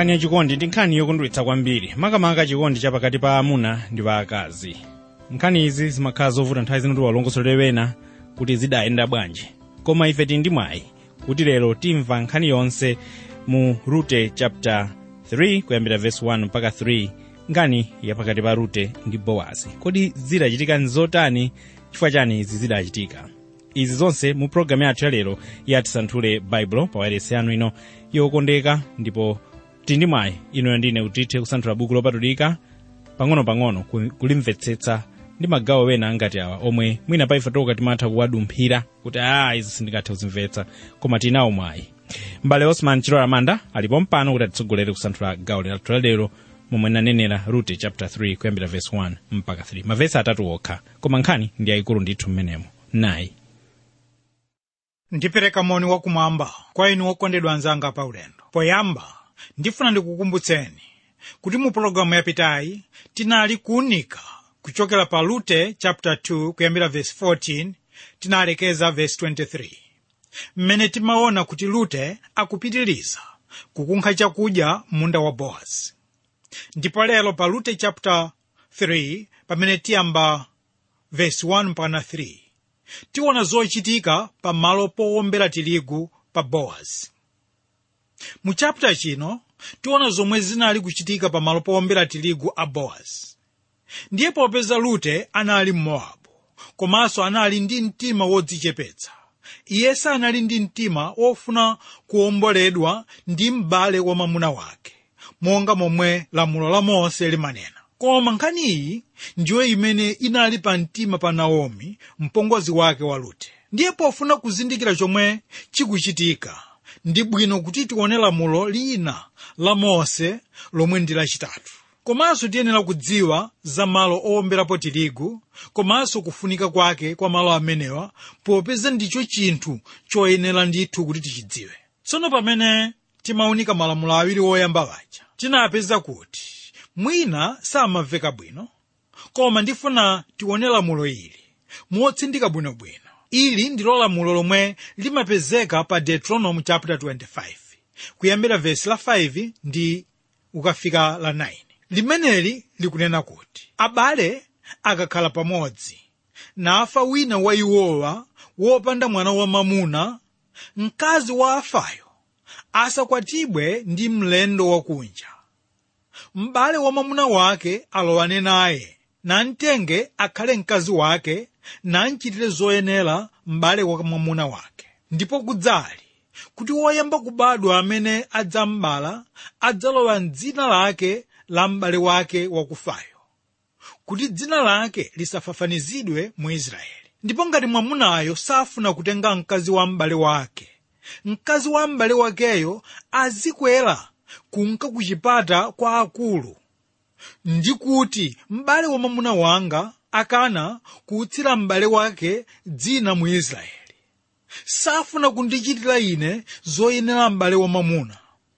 nkhani yachikondi ndi nkhani yokondweretsa kwambiri makamaka chikondi chapakati pa amuna ndi pa akazi nkhani izi zimakhala zovuta nthawi zino tiwalongosolere wena kuti zidayenda bwanji koma ife tili ndi mwayi kuti lero timva nkhani yonse mu rute chapter 3 kuyambira verse 1 mpaka 3 nkhani yapakati pa rute ndi bowazi kodi zidachitika nzotani chifukwa chani izi zidachitika izi zonse mu programu yathu yalero yatisanthule baibulo pa wailesi yanu ino yokondeka ndipo tili ndi mwayi inuyo ndine utithe kusanthula buku lopatulika pang'ono-pang'ono ku- kulimvetsetsa ndi magawo wena ngati awa omwe mwina pa ife toka timatha kuwadumphira kuti a izi sindingathe kuzimvetsa koma tinawo mwayi mbale osman chilola manda alipo mpano kuti atitsogolere kusanthula gawo lathu lalero momwe nanenera rute chapter 3 kuyambira verse 1 mpaka 3 mavesi atatu okha koma nkhani ndi yayikulu ndithu mmenemo nayi ndipereka moni wakumwamba kwa inu okondedwa anzanga pa ulendo poyamba ndifuna ndikukumbutseni kuti mu pologalamu yapitayi tinali kuunika kuchokera pa lute chapter 2 kuyambira verse 14 tinalekeza verse 23 mmene timaona kuti lute akupitiriza kukunkha chakudya munda wa bowazi ndipo lero pa lute chapter 3 pamene tiyamba verse 1 mpaka 3 tiona zochitika pa malo powombera tirigu pa bowazi mu chapter chino tiona zomwe zinali kuchitika pa malo powombera tirigu a bowazi ndiye popeza lute anali mmowabu komanso anali ndi mtima wodzichepetsa iye sanali ndi mtima wofuna kuwomboledwa ndi m'bale wa mwamuna wake monga momwe lamulo la mose limanena koma nkhani iyi ndiyo imene inali pa mtima pa naomi mpongozi wake wa lute ndiye pofuna kuzindikira chomwe chikuchitika ndi bwino kuti tione lamulo lina la mose lomwe ndi lachitatu komanso tiyenera kudziwa za malo owomberapo tirigu komanso kufunika kwake kwa malo amenewa popeza ndicho chinthu choyenera ndithu kuti tichidziwe tsono pamene timaunika malamulo awiri woyamba waja tinapeza kuti mwina samamveka bwino koma ndifuna tione lamulo ili motsindika bwinobwino ili ndilo lamulo lomwe limapezeka pa deuteronomy chapter 25 kuyambira vesi la 5 ndi ukafika la 9 limeneli likunena kuti abale akakhala pamodzi nafa wina wa iwowa wopanda mwana wamamuna mkazi wa afayo asakwatibwe ndi mlendo wakunja m'bale wa mwamuna wake alowane naye namtenge akhale mkazi wake namchitire zoyenera m'bale wa mwamuna wake ndipo kudzali kuti woyamba kubadwa amene adzambala adzalowa m'dzina lake la m'bale wake wakufayo kuti dzina lake lisafafanizidwe mu israeli ndipo ngati mwamunayo safuna kutenga mkazi wa m'bale wake mkazi wa m'bale wakeyo azikwera kunka ku chipata kwa akulu ndi kuti m'bale wa mwamuna wanga akana kuutsira m'bale wake dzina mu israeli safuna kundichitira ine zoyenera m'bale wa mwamuna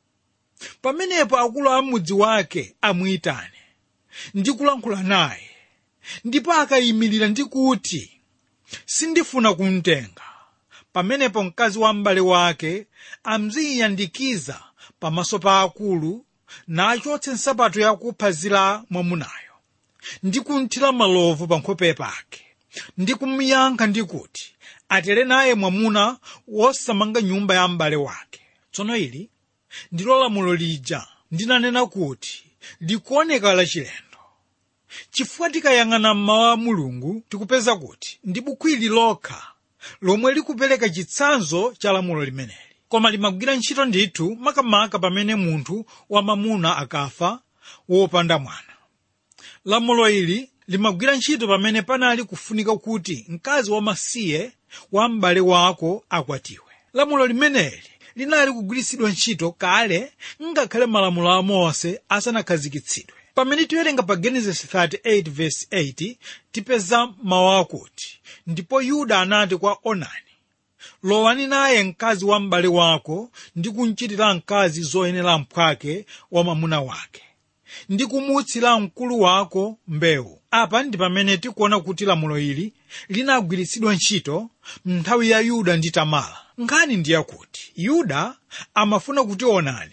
pamenepo akulu a mudzi wake amuyitane ndi kulankhula naye ndipo akayimirira ndi kuti sindifuna kumtenga pamenepo mkazi wa m'bale wake amziyandikiza pamaso pa akulu nachotse nsapato yakuphazi la mwamunayo ndi kumthira malovu pa nkhope pake ndi kumuyankha ndi kuti atere naye mwamuna wosamanga nyumba ya m'bale wake tsono ili ndilo lamulo lija ndinanena kuti likuoneka lachilendo chifukwa tikayang'ana mmawu a mulungu tikupeza kuti ndi buku ili lokha lomwe likupereka chitsanzo cha lamulo limeneli koma limagwira ntchito ndithu makamaka pamene munthu wamamuna akafa wopanda mwana lamulo ili limagwira ntchito pamene panali kufunika kuti mkazi wamasiye wa m'bale wako akwatiwe lamulo limeneli linali kugwiritsidwa ntchito kale ngakhale malamulo a mose asanakhazikitsidwe pamene tiwerenga pa genesis 38 verse 8 tipeza mawu akuti ndipo yuda anati kwa onani lowani naye mkazi wa m'bale wako ndi kumchitira mkazi zoyenera mphwake wa mwamuna wake ndi kumuutsira mkulu wako mbewu apa ndi pamene tikuona kuti lamulo ili linagwiritsidwa ntchito nthawi ya yuda ndi tamara nkhani ndi yakuti yuda amafuna kuti onani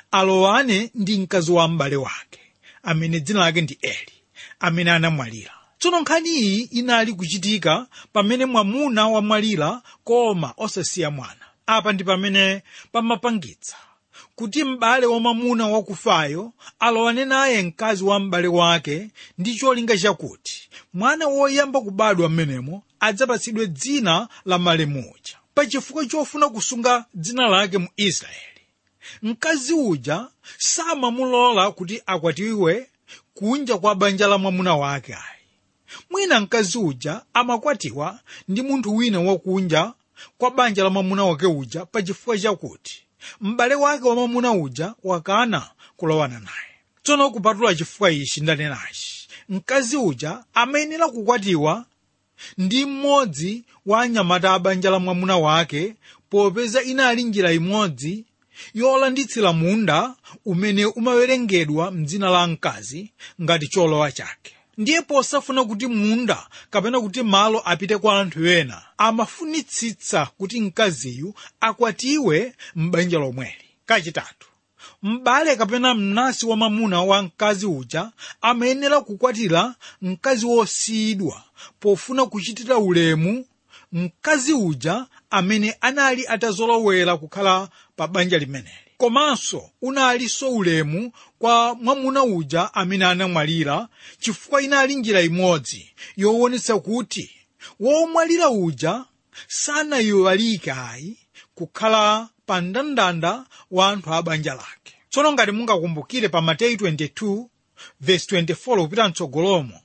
alowane ndi mkazi wa m'bale wake amene dzina lake ndi eli amene anamwalira tsono nkhani iyi inali kuchitika pamene mwamuna wamwalira koma osasiya mwana apa ndi pamene pamapangitsa kuti m'bale wamwamuna wakufayo alowane naye mkazi wa m'bale wake ndi cholinga chakuti mwana woyamba kubadwa mmenemo adzapatsidwe dzina la malemu uja pachifukwa chofuna kusunga dzina lake mu israeli mkazi uja samamulola kuti akwatiwe kunja kwa banja la mwamuna wake ayi mwina mkazi uja amakwatiwa ndi munthu wina wakunja kwa banja la mwamuna wake uja pachifukwa chakuti m'bale wake wa mwamuna uja wakana kulowana naye tsono kupatula chifukwa ichi ndanenachi mkazi uja amayenera kukwatiwa ndi mmodzi wa anyamata a banja la mwamuna wake popeza inali njira imodzi yolanditsira munda umene umawerengedwa mdzina la mkazi ngati cholowa chake ndiye posafuna kuti munda kapena kuti malo apite kwa anthu ena amafunitsitsa kuti mkaziyu akwatiwe m'banja lomweli kachitatu m'bale kapena mnansi wa mwamuna wa mkazi uja amayenera kukwatira mkazi wosiyidwa pofuna kuchitira ulemu mkazi uja amene anali atazolowera kukhala pa banja limeneli komanso unalinso ulemu kwa mwamuna uja amene anamwalira chifukwa inali njira imodzi yoonetsa kuti womwalira uja sanayiwalike ayi kukhala pa mndandanda wa anthu a banja lake tsono ngati mungakumbukire pa mateyu 22 verse 24 kupita mtsogolomo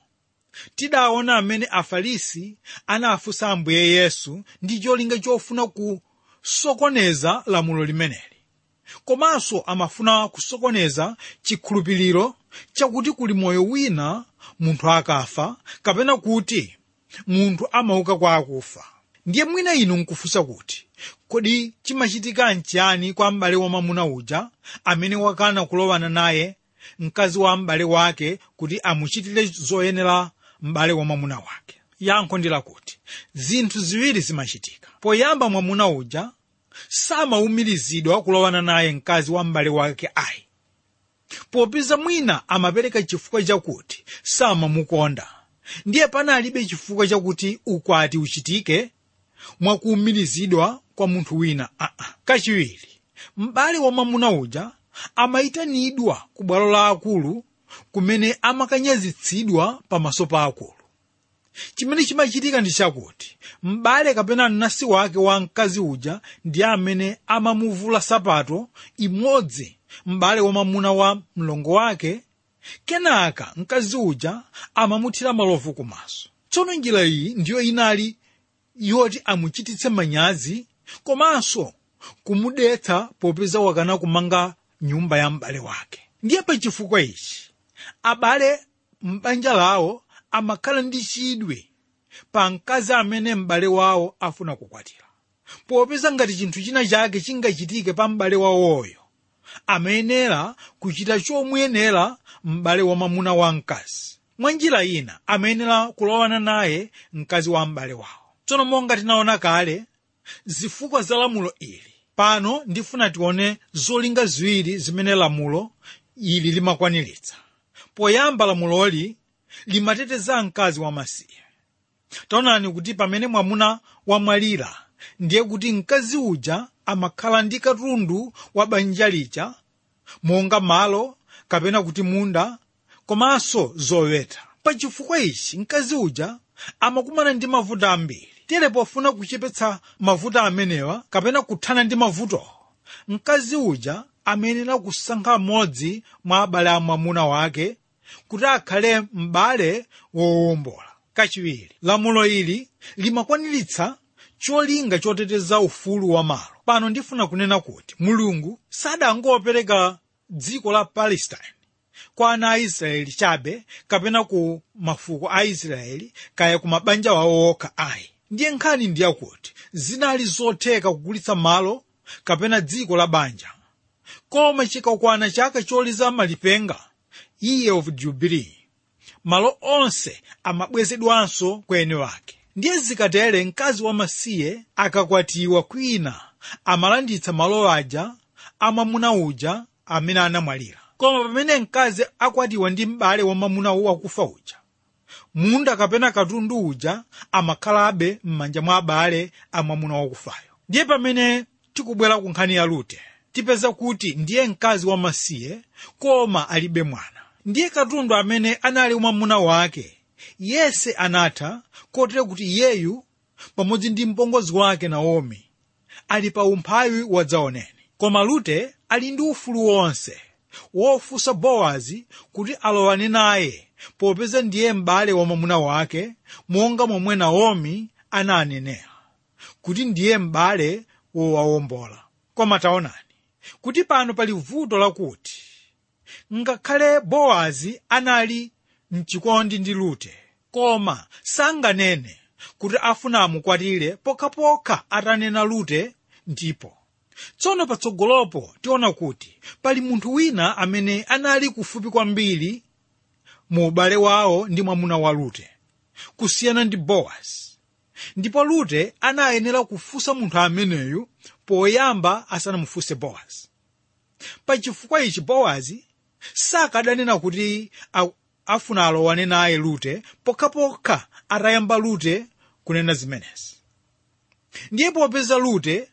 tidaona amene afarisi anafunsa ambuye yesu ndi cholinga chofuna kusokoneza lamulo limeneli komanso amafuna kusokoneza chikhulupiriro chakuti kuli moyo wina munthu akafa kapena kuti munthu amauka kwa akufa ndiye mwina inu nkufunsa kuti kodi chimachitika nchiyani kwa m'bale wa mwamuna uja amene wakana kulowana naye mkazi wa m'bale wake kuti amuchitire zoyenera m'bale wa mwamuna wake yankho ndi lakuti zinthu ziwiri zimachitika poyamba mwamuna uja samawumirizidwa kulowana naye mkazi wa m'bale wake ayi popeza mwina amapereka chifukwa chakuti samamukonda ndiye panalibe chifukwa chakuti ukwati uchitike mwakuwumirizidwa kwa munthu wina aa kachiwiri m'bale wa mwamuna uja amayitanidwa ku bwalo la akulu kumene amakanyazitsidwa pamaso pa akulu chimene chimachitika ndi chakuti m'bale kapena mnansi wake wa mkazi uja ndi amene amamuvula sapato imodzi m'bale wa mwamuna wa mlongo wake kenaka mkazi uja amamuthira malovu kumaso tsono njira iyi ndiyo inali yoti amuchititse manyazi komanso kumudetsa popeza wakana kumanga nyumba ya m'bale wake ndiye pa chifukwa ichi abale m'banja lawo amakhala ndi chidwi pa mkazi amene m'bale wawo afuna kukwatira popeza ngati chinthu china chake chingachitike pa m'bale wawoyo amayenera kuchita chomuyenera m'bale wa mwamuna wa mkazi mwa njira ina amayenera kulowana naye mkazi wa m'bale wawo tsono monga tinaona kale zifukwa za lamulo ili pano ndifuna tione zolinga ziwiri zimene lamulo ili limakwaniritsa poyamba lamuloli limateteza mkazi wamasiye taonani kuti pamene mwamuna wamwalira ndiye kuti mkazi uja amakhala ndi katundu wa banja lija monga malo kapena kuti munda komanso zoweta pachifukwa ichi mkazi uja amakumana ndi mavuto ambiri tere pofuna kuchepetsa mavuto amenewa kapena kuthana ndi mavuto mkazi uja amayenera kusankha mmodzi mwa abale a mwamuna wake kuti akhale m'bale wowombola kachiwiri lamulo ili limakwaniritsa cholinga choteteza ufulu wa malo pano ndifuna kunena kuti mulungu sadangopereka dziko la palestine kwa ana a israeli chabe kapena ku mafuko a israeli kaya ku mabanja wawo okha ayi ndiye nkhani ndiyakuti zinali zotheka kugulitsa malo kapena dziko la banja koma chikakwana chaka choliza malipenga year of jubilee malo onse amabwezedwanso kwa eni wake ndiye zikatere mkazi wamasiye akakwatiwa kwina amalanditsa malo aja amwamuna uja amene anamwalira koma pamene mkazi akwatiwa ndi m'bale wa mwamuna wakufa uja munda kapena katundu uja amakhalabe m'manja mwa abale a mwamuna wakufayo ndiye pamene tikubwera ku nkhani ya rute tipeza kuti ndiye mkazi wamasiye koma alibe mwana ndiye katundu amene anali mwamuna wake yese anatha kotero kuti iyeyu pamodzi ndi mpongozi wake naomi ali pa umphawi wadzaoneni koma rute ali ndi ufulu wonse wofunsa bowazi kuti alowane naye popeza ndiye m'bale wa mwamuna wake monga momwe naomi ananenera kuti ndiye m'bale wowawombola koma taonani kuti pano pali vuto lakuti ngakhale bowazi anali mchikondi ndi rute koma sanganene kuti afuna amukwatire pokhapokha atanena rute ndipo tsono patsogolopo tiona kuti pali munthu wina amene anali kufupi kwambiri mu ubale wawo ndi mwamuna wa rute kusiyana ndi bowazi ndipo rute anayenera kufunsa munthu ameneyu poyamba asanamufunse bowazi pachifukwa ichi bowazi sakadanena kuti a- afuna alowane naye rute pokhapokha atayamba rute kunena zimenezi ndiye popeza rute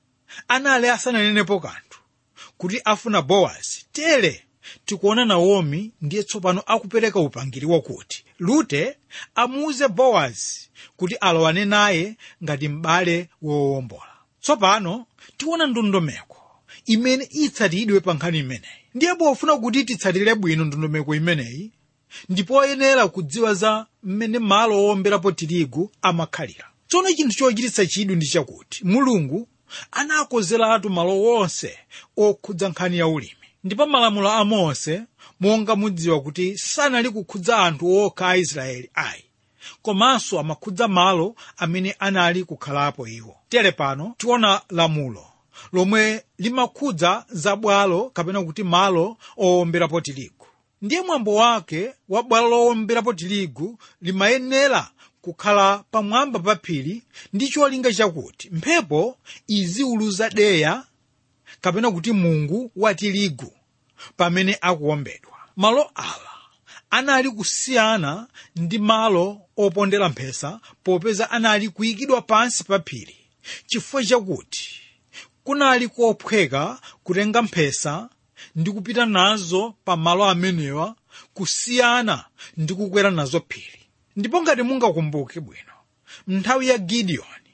anali asananenepo kanthu kuti afuna bowazi tere tikuona naomi ndiye tsopano akupereka upangiri wakuti rute amuuze bowazi kuti alowane naye ngati m'bale wowombola tsopano tiona ndondomeko imene itsatidwe pa nkhani imeneyi ndiye pofuna kuti titsatire bwino ndondomeko imeneyi ndipoyenera kudziwa za mmene malo owomberapo tirigu amakhalira tsono chinthu chochititsa chidwi ndi chakuti mulungu anakozeratu malo wonse okhudza nkhani ya ulimi ndipo malamulo a mose monga mudziwa kuti sanali kukhudza anthu okha a israeli ayi komanso amakhudza malo amene anali kukhalapo iwo tere pano tiona lamulo lomwe limakhudza zabwalo kapena kuti malo owomberapo tirigu ndiye mwambo wake wa bwalo lowomberapo tirigu limayenera kukhala pamwamba pa phiri ndi cholinga chakuti mphepo iziwuluza deya kapena kuti mungu wa tirigu pamene akuwombedwa malo awa anali kusiyana ndi malo opondera mphesa popeza anali kuyikidwa pansi pa phiri chifukwa chakuti kunali kophweka kutenga mphesa ndi kupita nazo pa malo amenewa kusiyana ndi kukwera nazo phiri ndipo ngati mungakumbuke bwino nthawi ya gidiyoni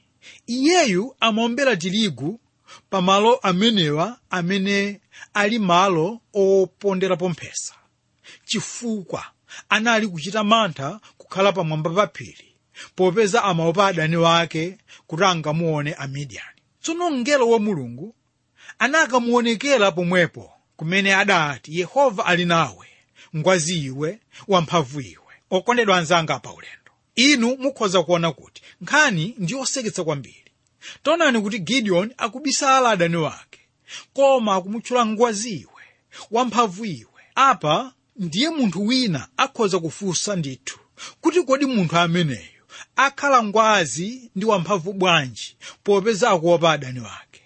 iyeyu amaombera tirigu pa malo amenewa amene ali malo oponderapo mphesa chifukwa anali kuchita mantha kukhala pamwamba pa phiri popeza amaopa adani wake kuti angamuone amidiyani tsono mngelo wa mulungu anakamuonekera pomwepo kumene adati yehova ali nawe ngwazi iwe wamphamvu iwe okondedwa anzanga pa ulendo inu mukhoza kuona kuti nkhani ndi yoseketsa kwambiri taonani kuti gideon akubisala adani wake koma akumutchula ngwazi iwe wamphamvu iwe apa ndiye munthu wina akhoza kufunsa ndithu kuti kodi munthu ameneyo akhala ngwazi ndi wamphamvu bwanji popeza akuopa adani wake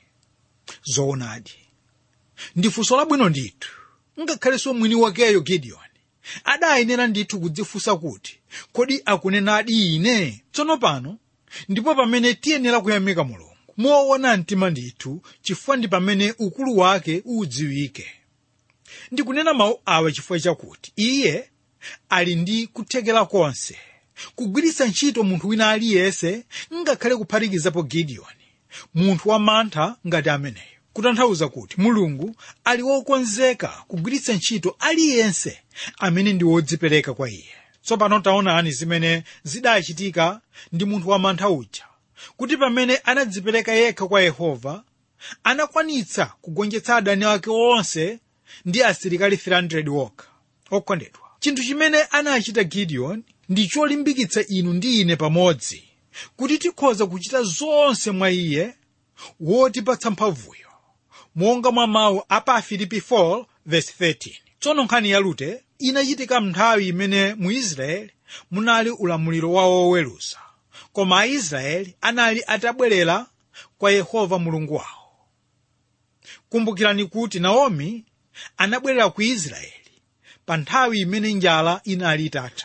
zoonadi ndi funso labwino ndithu ngakhalenso mwini wakeyo gideoni adayenera ndithu kudzifunsa kuti kodi akunenadi ine tsono pano ndipo pamene tiyenera kuyamika mulungu moona mtima ndithu chifukwa ndi pamene ukulu wake udziwike ndikunena mawu awa chifukwa chakuti iye ali ndi kuthekera konse kugwiritsa ntchito munthu wina aliyense ngakhale kuphatikizapo gideoni munthu wamantha ngati ameneyo kutanthauza kuti mulungu ali wokonzeka kugwiritsa ntchito aliyense amene ndi wodzipereka kwa iye tsopano taonani zimene zidachitika ndi munthu wamantha uja kuti pamene anadzipereka yekha kwa yehova anakwanitsa kugonjetsa adani ake onse ndi asilikali 300 wokha okondedwa chinthu chimene anachita gideon ndi cholimbikitsa inu ndi ine pamodzi kuti tikhoza kuchita zonse mwa iye wotipatsa mphamvuyo monga mwa mawu a pa filipi 4 verse 13 tsono nkhani ya rute inachitika nthawi imene mu israeli munali ulamuliro wa woweruza koma aisraeli anali atabwerera kwa yehova mulungu wawo kumbukirani kuti naomi anabwerera ku israeli pa nthawi imene njala inali itatha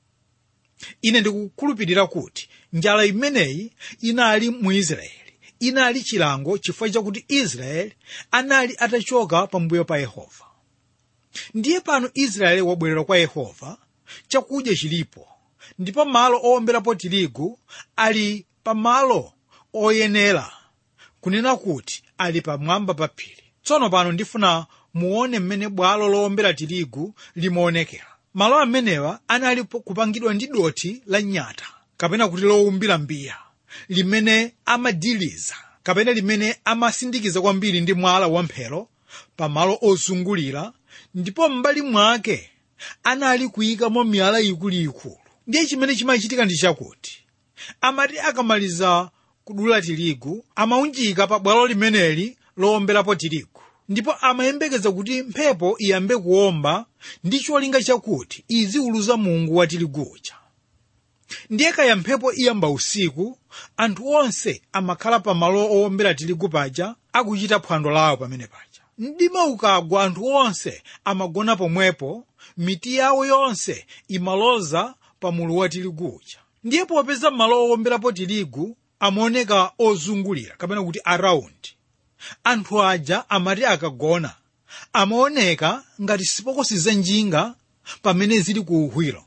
ine ndikukhulupirira kuti njala imeneyi inali mu israeli inali chilango chifukwa chakuti israeli anali atachoka pambuyo pa yehova ndiye pano israeli wabwerera kwa yehova chakudya chilipo ndipo malo owomberapo tirigu ali pamalo oyenera kunena kuti ali pamwamba pa phiri tsono pano ndifuna muone mmene bwalo lowombera tirigu limaonekera malo amenewa anali kupangidwa ndi dothi la nyata kapena kuti lowumbira mbiya limene amadiliza kapena limene amasindikiza kwambiri ndi mwala wamphero pamalo ozungulira ndipo m'mbali mwake anali kuyikamo miyala ikuluikulu ndiye chimene chimachitika ndi chakuti amati akamaliza kudula tirigu amaunjika pa bwalo limeneli lowomberapo tirigu ndipo amayembekeza kuti mphepo iyambe kuwomba ndi cholinga chakuti iziwuluza mungu wa tirigu uja ndiye kaya mphepo iyamba usiku anthu onse amakhala pa malo owombera tirigu paja akuchita phwando lawo pamene paja mdima ukagwa anthu onse amagona pomwepo miti yawo yonse imaloza pa mulu wa tirigu uja ndiye popeza malo owomberapo tirigu amaoneka ozungulira kapena kuti araundi anthu aja amati akagona amaoneka ngati sipokosi za njinga pamene zili ku uhwiro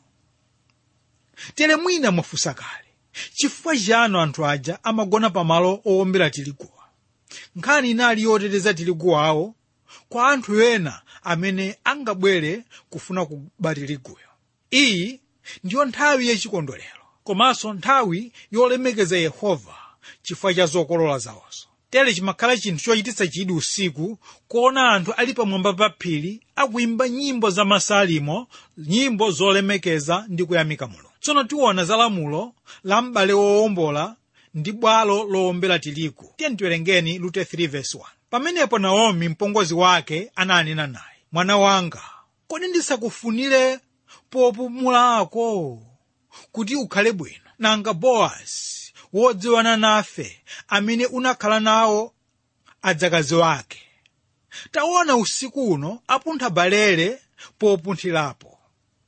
tere mwina mwafunsa kale chifukwa chiyani anthu aja amagona pamalo owombera tiriguwa nkhani inali yoteteza tirigu wawo kwa anthu ena amene angabwere kufuna kuba tiriguyo iyi ndiyo nthawi yachikondwerero komanso nthawi yolemekeza yehova chifukwa cha zokolola zawozo tere chimakhala chinthu chochititsa chidwi usiku kuona anthu ali pamwamba pa phiri akuyimba nyimbo za masalimo nyimbo zolemekeza ndi kuyamika mulungu tsono tiona za lamulo la m'bale wowombola ndi bwalo lowombera tirigu tiye tiwerengeni rute 3:1 pamenepo naomi mpongozi wake ananena naye mwana wanga kodi ndisakufunire popumulako kuti ukhale bwino nanga bowazi wodziwana nafe amene unakhala nawo adzakazi wake taona usiku uno apuntha balere popunthilapo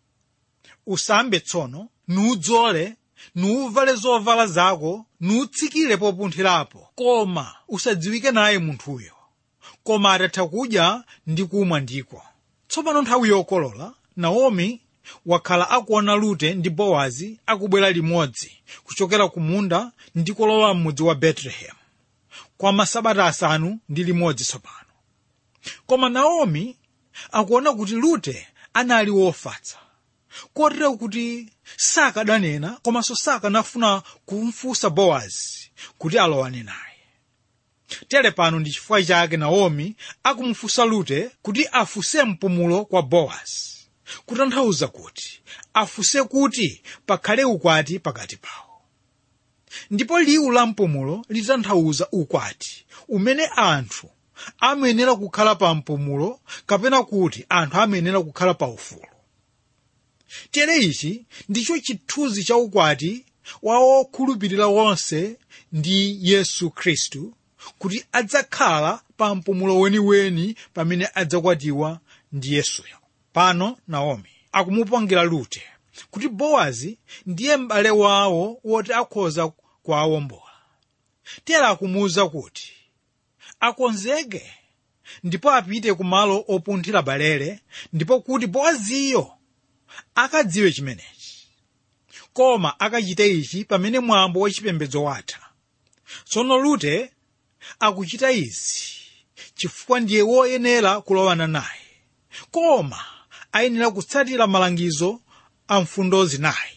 usambe tsono nudzole nuuvale zovala zako nutsikire popunthirapo koma usadziwike naye munthuyo koma atatha kudya ndi kumwa ndiko tsopano nthawi yokolola naomi wakhala akuona rute ndi bowazi akubwera limodzi kuchokera ku munda ndi kulowa m'mudzi wa betelehemu kwa masabata asanu ndi limodzi tsopano koma naomi akuona kuti rute anali wofatsa kotero kuti sakadanena komanso sakanafuna kumfunsa bowazi kuti alowane naye tere pano ndi chifukwa chake naomi akumufunsa rute kuti afunse mpumulo kwa bowazi kutanthauza kuti afunse kuti pakhale ukwati pakati pawo ndipo liwu la mpumulo litanthauza ukwati umene anthu amayenera kukhala pa mpumulo kapena kuti anthu amayenera kukhala pa ufulu tere ichi ndicho chithunzi cha ukwati wa okhulupirira wonse ndi yesu khristu kuti adzakhala pa mpumulo weniweni pamene adzakwatiwa ndi yesuyo pano naomi akumupangira rute kuti bowazi ndiye m'bale wawo woti akhoza kuwawombola tera akumuwuza kuti akonzeke ndipo apite ku malo opunthira balere ndipo kuti bowaziyo akadziwe chimenechi koma akachite ichi pamene mwambo wachipembedzo watha tsono rute akuchita izi chifukwa ndiye woyenera kulowana naye koma ayenera kutsatira malangizo a mfundo zinayi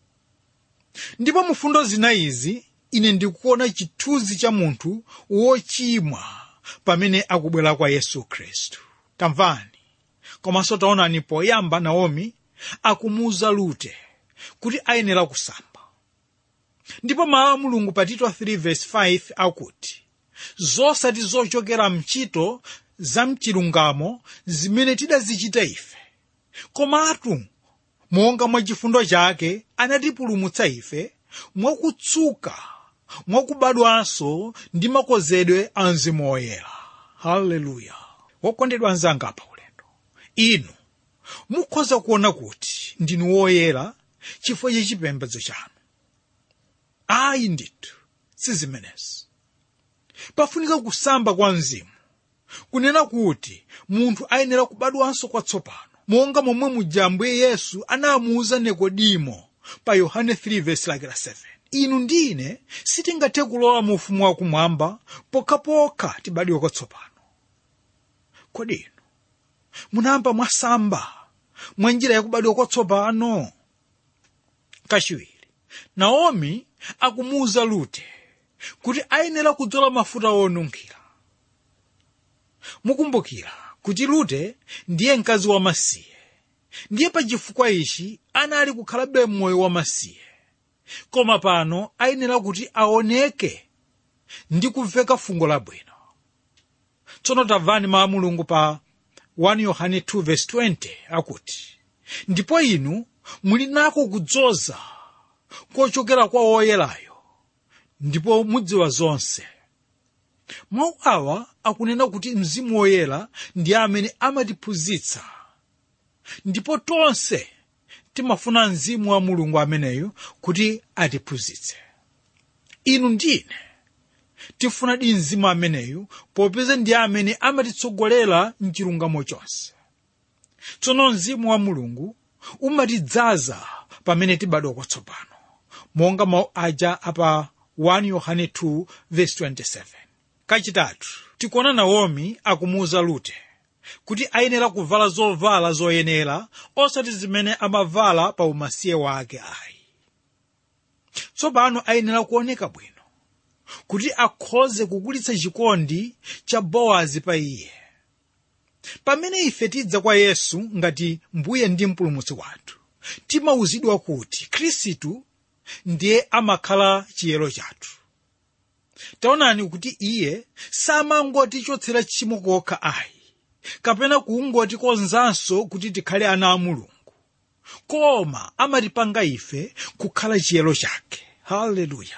ndipo mu mfundo zinayizi ine ndikuona chithunzi cha munthu wochimwa pamene akubwera kwa yesu khristu tamvani komanso taonani poyamba naomi akumuwuza rute kuti ayenera kusamba ndipo mawu a mulungu pa tito 3:5 akuti zosati zochokera mchito za mchilungamo zimene tidazichita ife komatu monga mwa chifundo chake anatipulumutsa ife mwakutsuka mwakubadwanso ndi makozedwe a mzimu woyera haleluya wokondedwa anzanga pa ulendo inu mukhoza kuona kuti ndinu woyera chifukwa cha chipembedzo chanu ayi ndithu sizimenezi pafunika kusamba kwa mzimu kunena kuti munthu ayenera kubadwanso kwatsopano monga momwe muja ambuye yesu anamuwuza nikodimo pa yohane 3:7 inu ndine sitingathe kulowa mu ufumu wakumwamba pokhapokha tibadwe kwatsopano kodi inu munayamba mwasamba mwa njira yakubadwa kwatsopano kachiwiri naomi akumuwuza rute kuti ayenera kudzola mafuta onunkhira mukumbukira kuti rute ndiye mkazi wamasiye ndiye pa chifukwa ichi anali kukhalabe moyo wamasiye koma pano ayenera kuti aoneke ndi kumveka fungo labwino tsono tamvani mawu a mulungu pa 1 yohane 2:20 akuti ndipo inu muli nako kudzoza kochokera kwa woyerayo ndipo mudziwa zonse mawu awa akunena kuti mzimu woyera ndi amene amatiphunzitsa ndipo tonse timafuna mzimu wa mulungu ameneyo kuti atiphunzitse inu ndine tifunadi mzimu ameneyu popeza ndi amene amatitsogolera mchilungamo chonse tsono mzimu wa mulungu umatidzaza pamene tibadwa kwatsopano monga mawu aja apa 1 yohane 2:27 kachitatu tikuona naomi akumuwuza rute kuti ayenera kuvala zovala zoyenera osati zimene amavala pa umasiye wake ayi tsopano ayenera kuoneka bwino kuti akhoze kukulitsa chikondi cha bowazi pa iye pamene ife tidza kwa yesu ngati mbuye ndi mpulumutsi wathu timawuzidwa kuti khristu ndiye amakhala chiyero chathu taonani kuti iye samangotichotsera tchimo kokha ayi kapena kungotikonzanso kuti tikhale ana a mulungu koma amatipanga ife kukhala chiyero chake haleluya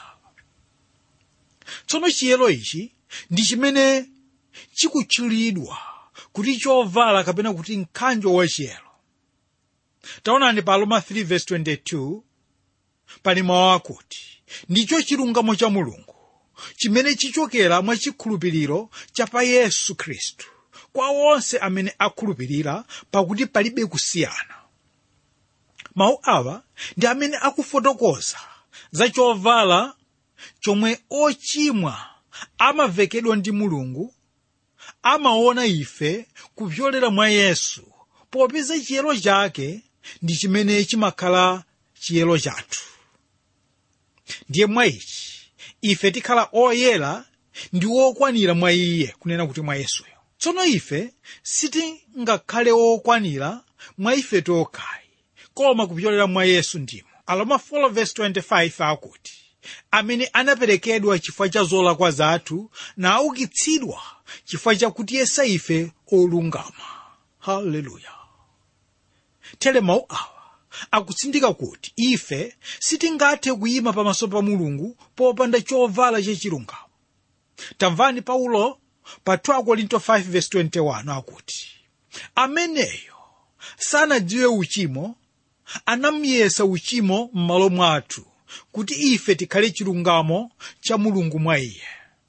tsono chiyero ichi ndi chimene chikutchulidwa kuti chovala kapena kuti mkanjo wa chiyero taonani pa roma 3:22 pali mawu akuti ndicho chilungamo cha mulungu chimene chichokera mwa chikhulupiriro cha pa yesu khristu kwa onse amene akhulupirira pakuti palibe kusiyana mawu awa ndi amene akufotokoza za chovala chomwe ochimwa amavekedwa ndi mulungu amaona ife kupyolera mwa yesu popeza chiyero chake ndi chimene chimakhala chiyero chathu ndiye mwa ichi ife tikhala oyera ndi okwanira mwa iye kunena kuti mwa yesuyo tsono ife sitingakhale okwanira mwa ife tokhayi koma kupyolera mwa yesu ndimo aroma 4:25 akuti amene anaperekedwa chifukwa cha zolakwa zathu naukitsidwa chifukwa chakuti yesa ife olungama haleluya tere mawu awa akutsindika kuti ife sitingathe kuyima pamaso pa mulungu popanda chovala chachilungamo tamvani paulo pa 2 korinto 5:21 akuti ameneyo sanadziwe uchimo anamuyesa uchimo m'malo mwathu kuti ife tikhale chilungamo cha mulungu mwa iye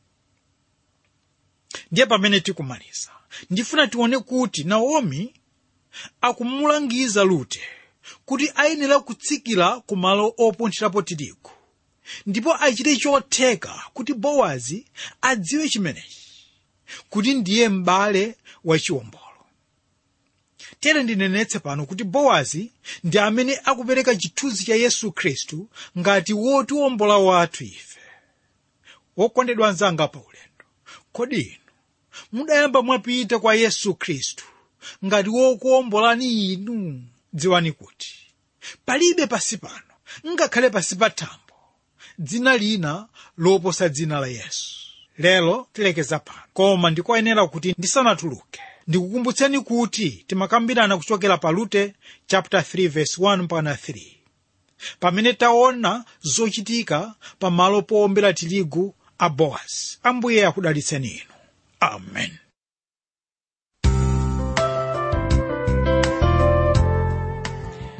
ndiye pamene tikumaliza ndifuna tione kuti naomi akumulangiza rute kuti ayenera kutsikira ku malo opunthirapo tirigu ndipo achite chotheka kuti bowazi adziwe chimenechi kuti ndiye m'bale wa chiwombolo tere ndinenetse pano kuti bowazi ndi amene akupereka chithunzi cha yesu khristu ngati wotiwombola wathu ife wokondedwa anzanga pa ulendo kodi inu mudayamba mwapita kwa yesu khristu ngati wokuwombolani inu dziwani kuti palibe pasi pano ngakhale pasi pa thambo dzina lina loposa dzina la yesu lero tilekeza pano koma ndikoyenera kuti ndisanatuluke ndikukumbutseni kuti timakambirana kuchokera pa rute chapter 3 verse 1 mpaka 3 pamene taona zochitika pa malo powombera tirigu a bowazi ambuye akudalitseni inu amen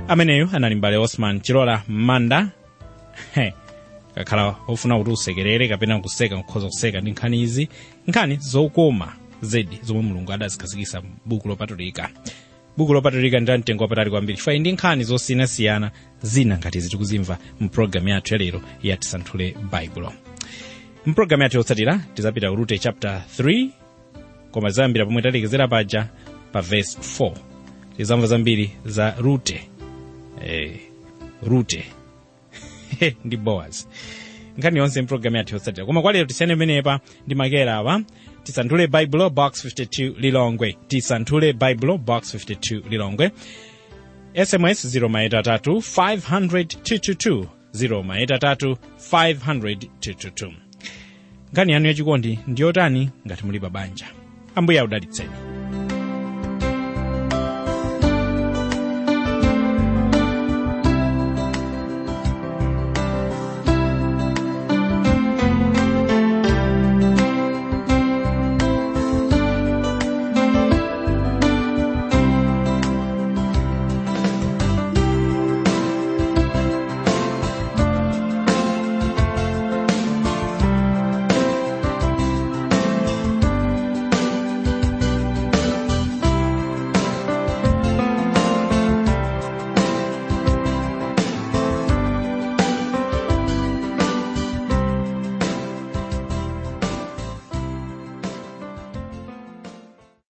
ameneyu anali mbale osman chilola manda He, kakhala ofuna kuti usekerere kapena kuseka nkhoza kuseka ndi nkhani izi nkhani zokoma zedi zomwe mulungu adazikhazikitsa m'buku lopatulika buku lopatulika ndi la mtengo wapatali kwambiri chifukwa ndi nkhani zosiyanasiyana zina ngati izi tikuzimva mpulogalamu yathu yalero ya tisanthule baibulo mpulogalamu yathu yotsatira tizapita ku rute chapter 3 koma zambira pomwe talekezera paja pa verse 4 tizamva zambiri za rute eh, rute ndi boaz nkhani yonse mpulogalamu yathu yotsatira koma kwa lero tisiyane pamenepa ndi makera awa tisanthule baibulo box 52 lilongwe tisanthule baibulo box 52 lilongwe sms 0maitatu 500 0maitatu 500 nkhani yanu yachikondi ndiyotani ngati muli pa banja ambuye audalitseni